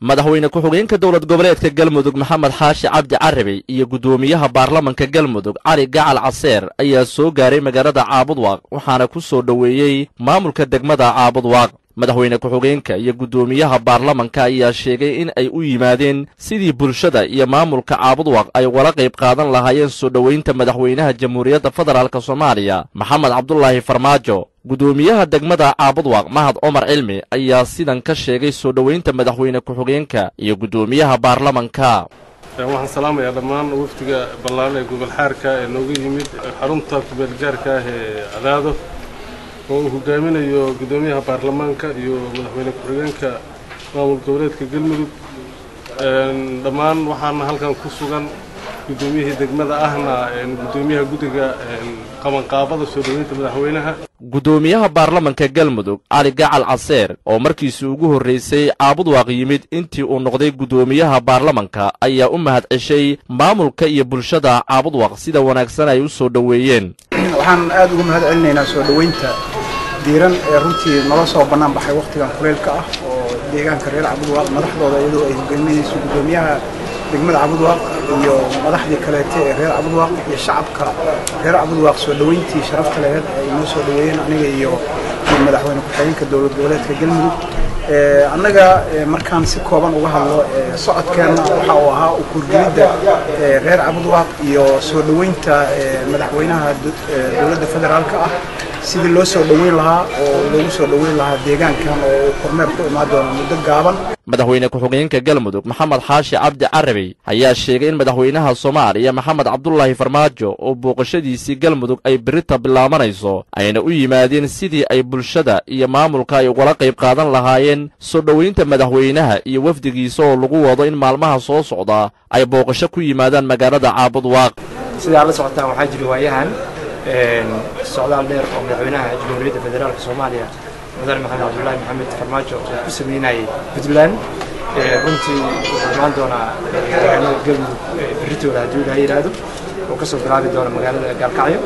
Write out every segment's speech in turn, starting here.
madaxweyne ku-xigeenka dowlad goboleedka galmudug maxamed xaashi cabdi carabi iyo guddoomiyaha baarlamanka galmudug cali gacal caseer ayaa soo gaaray magaalada caabudwaaq waxaana ku soo dhoweeyey maamulka degmada caabudwaaq madaxweyne ku-xigeenka iyo guddoomiyaha baarlamanka ayaa sheegay in ay u yimaadeen sidii bulshada iyo maamulka caabudwaaq ay wala qayb qaadan lahaayeen soo dhoweynta madaxweynaha jamhuuriyadda federaalk soomaaliya maxamed cabdulaahi farmaajo guddoomiyaha degmada caabudwaaq mahad cumar cilmi ayaa sidan ka sheegay soo dhoweynta madaxweyne ku-xigeenka iyo guddoomiyaha baarlamanka waxaan salaamayaa dhammaan wafdiga ballaaran ee gobol xaarka ee nooga yimid xarunta kubeelgaarka ah ee cadaado oo uu hogaaminayo guddoomiyaha baarlamaanka iyo madaxweyne ku-xigeenka maamul goboleedka galmudug dhammaan waxaana halkan ku sugan guddoomiyihii degmada ahna guddoomiyaha guddiga qabanqaabada soo dhoweynta madaxweynaha guddoomiyaha baarlamanka galmudug cali gacal caseer oo markiisii ugu horraysay caabudwaaq yimid intii uu noqday guddoomiyaha baarlamanka ayaa u mahad ceshay maamulka iyo bulshada caabudwaaq sida wanaagsan ay u soo dhoweeyeen waxaan aad uga mahad celinaynaa soo dhoweynta diiran ee runtii nala soo bannaan baxay wakhtigan kuleylka ah oo deegaanka reer cabudwaaq madaxdooda iyadoo ay hogaaminayso guddoomiyaha degmada cabudwaaq iyo madaxdii kaleete ee reer cabudwaaq iyo shacabka reer cabudwaaq soo dhoweyntii sharafta laheed ay noo soo dhoweeyeen aniga iyo madaxweyne ku-xigeenka dowlad goboleedka galmudug annaga markaan si kooban uga hadlo socodkeenna waxa uu ahaa ukurgelidda reer cabudwaaq iyo soo dhoweynta madaxweynaha dowladda federaalka ah sidii loo soo dhoweyn lahaa oo loogu soo dhoweyn lahaa deegaankan oo uu kormeer ku imaan doono muddo gaaban madaxweyne ku-xigeenka galmudug maxamed xaashi cabdi carabi ayaa sheegay in madaxweynaha soomaaliya maxamed cabdulaahi farmaajo oo booqashadiisii galmudug ay berita bilaabanayso ayna u yimaadeen sidii ay bulshada iyo maamulka ay ugala qayb qaadan lahaayeen soo dhoweynta madaxweynaha iyo wafdigiisa oo lagu wado in maalmaha soo socda ay booqasho ku yimaadaan magaalada caabudwaaq sidaa la socotaan waxaa jira waayahan socdaal dheer oo madaxweynaha jamhuuriyadda federaalka soomaaliya mudane maxamed cabdulaahi maxamed farmaajo uu ku sameynayay puntland runtii wuxuu imaan doonaa deegaanada galmudug berritooda haddii ilaha yidhaahdo oo kasoo bilaabi doona magaalada gaalkacyo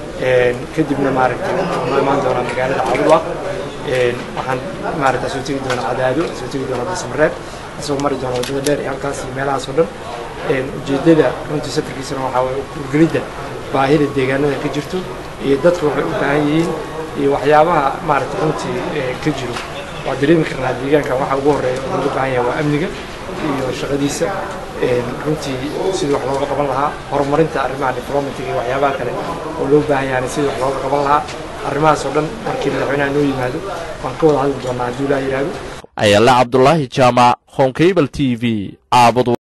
kadibna maaragtay wuxuu noo imaan doonaa magaalada caabudwaaq waxaan maaragta soo tegi doona cadaado soo tegi doona basmareeb isagoo mari doona waddada dheer iyo halkaas iyo meelahaas oo dhan ujeeddada runtii safarkiisana waxaa waye urgelidda baahida deegaanada ka jirto iyo dadku waxay u baahan yihiin iyo waxyaabaha maaragtay runtii ka jiro waa dareemi karnaa deegaankan waxa ugu horreeya oo looga baahan yahay waa amniga iyo shaqadiisa runtii sidii wax looga qaban lahaa horumarinta arrimaha diplomatic iyo waxyaabaha kale oo loo baahan yahay sidii wax looga qaban lahaa arrimahaas oo dhan markii madaxweynaha noo yimaado waan ka wada hadli doonaa haddii ilaa yidhaahdo ayala cabdulaahi jaamac honkabal t v caabud